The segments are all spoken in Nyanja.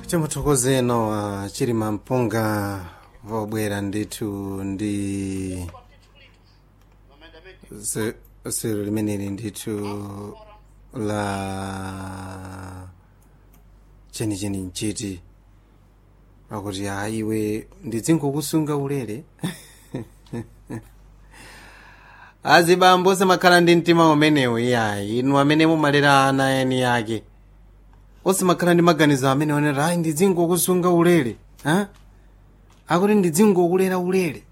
timuthokozeno uh, chiri mampunga vobwera ndithu ndi se- sero limeneli ndithu la chenicheni nchiti akuti a iwe ndidzingokusunga ulere azibambo osamakhala ndi mtima umenewu iyayi inu amene mumalera ana eni yake osamakhala ndi maganizo amene onera ayi ndidzingokusunga ulere ha akuti ndidzingokulera ulere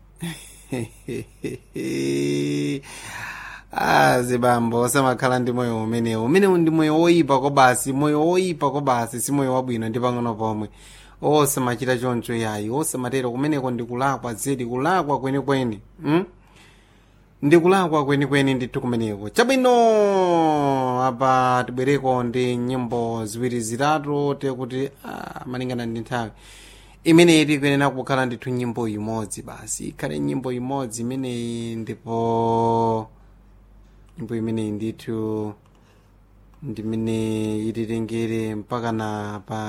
azibambo osamakhala ndi moyo umenewu umenewu ndi moyo woyipa kwa basi moyo woyipa kwa basi si moyo wabwino ndi pang'ono pomwe osamachita choncho yayi osamatero kumeneko ndikulakwa zedi kulakwa kwenikweni hmm? ndikulakwa kwenikweni ndithu kumeneko chabwino apa tibwereko ndi nyimbo ziwiri zitatu tekuti ah, malingana ndi nthawi imeneyi tikuyenera kukhala ndithu nyimbo imodzi basi ikhale nyimbo imodzi imeneyi ndipo nyimbo imeneyi ndithu ndimene ititengere mpaka na pa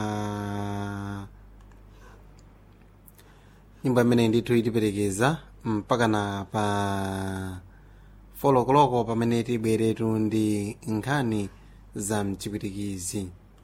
nyimbo imeneyi ndithu itiperekeza mpaka na pa folokoloko pamene tibweretu ndi nkhani za mchipwitikizi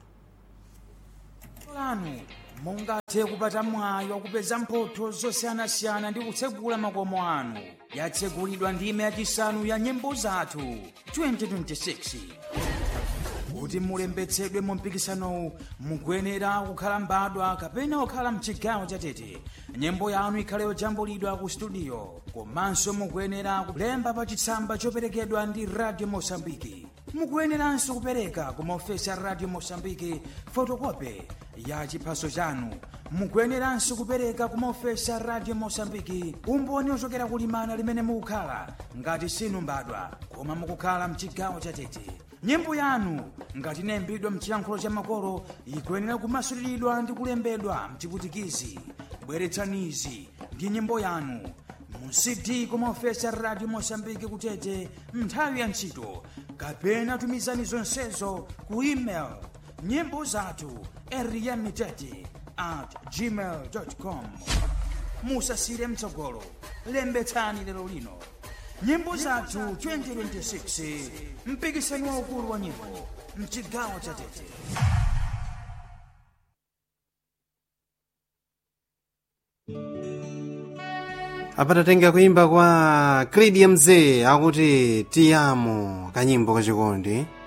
lanu mungathe kupata mwayi wakupeza mphotho zosiyanasiyana ndi kutsegula makomo anu yatsegulidwa ndime yachisanu ya nyimbo zathu 2026 kuti mulembetsedwe mu mpikisanowu mukuyenera kukhala mbadwa kapena kukhala mchigawo chatete nyimbo yanu ikhale yojambulidwa ku studio komanso mukuyenera kulemba pa chitsamba choperekedwa ndi radio mosambiki mukuyeneranso kupereka ku maofesi a radio mosambiki fotokope ya chiphaso chanu mukuyeneranso kupereka ku maofesi a radio mosambiki umboni ochokera kulimana limene mukukhala ngati sinu mbadwa koma mukukhala mchigawo chatete nyimbo yanu ngati inayimbidwa mchiyankhulo cha makolo ikuyenera kumasuliridwa ndi kulembedwa mchiputikizi bweretsanizi ndi nyimbo yanu mu cd kumaofesi a radio mosambiki kutete nthawi ya ntchito kapena tumizani zonsezo ku email nyimbo zathu eriyamitete at gmail com musasire mtsogolo lembetsani lero lino nyimbo zathu 2026 mpikisano waukulu wa nyimbo mchigawo cha tete apatatenga kuimba kwa clidia mzee akuti tiyamo kanyimbo kachikondi